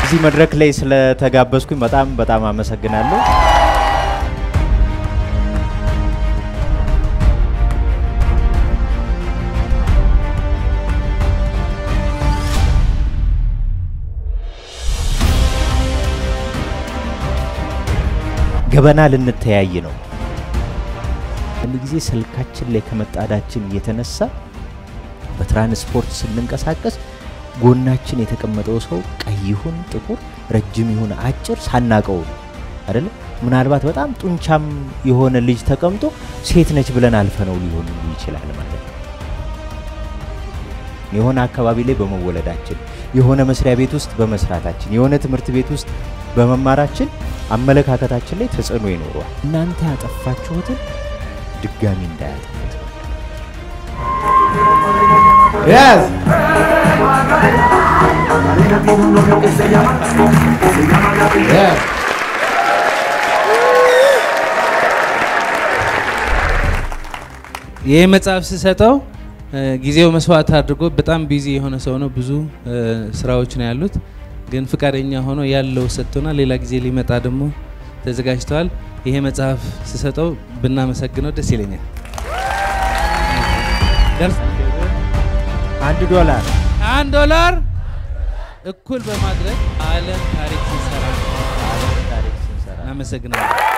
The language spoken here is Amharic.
እዚህ መድረክ ላይ ስለተጋበዝኩኝ በጣም በጣም አመሰግናለሁ። ገበና ልንተያይ ነው። አንድ ጊዜ ስልካችን ላይ ከመጣዳችን የተነሳ በትራንስፖርት ስንንቀሳቀስ ጎናችን የተቀመጠው ሰው ቀይ ይሁን ጥቁር፣ ረጅም ይሁን አጭር ሳናቀው ነው አይደለ? ምናልባት በጣም ጡንቻም የሆነ ልጅ ተቀምጦ ሴት ነች ብለን አልፈነው ሊሆን ይችላል ማለት ነው። የሆነ አካባቢ ላይ በመወለዳችን፣ የሆነ መስሪያ ቤት ውስጥ በመስራታችን፣ የሆነ ትምህርት ቤት ውስጥ በመማራችን አመለካከታችን ላይ ተጽዕኖ ይኖረዋል። እናንተ ያጠፋችሁትን ድጋሚ እንዳያጠፉት Yes. Yes. ይህ መጽሐፍ ስሰጠው ጊዜው መስዋዕት አድርጎ በጣም ቢዚ የሆነ ሰው ነው። ብዙ ስራዎች ነው ያሉት፣ ግን ፍቃደኛ ሆኖ ያለው ሰጥቶና ሌላ ጊዜ ሊመጣ ደግሞ ተዘጋጅተዋል። ይሄ መጽሐፍ ስሰጠው ብናመሰግነው ደስ ይለኛል። አንድ ዶላር አንድ ዶላር እኩል በማድረግ ዓለም ታሪክ ሲሰራ ታሪክ ስንሰራ እናመሰግናለን።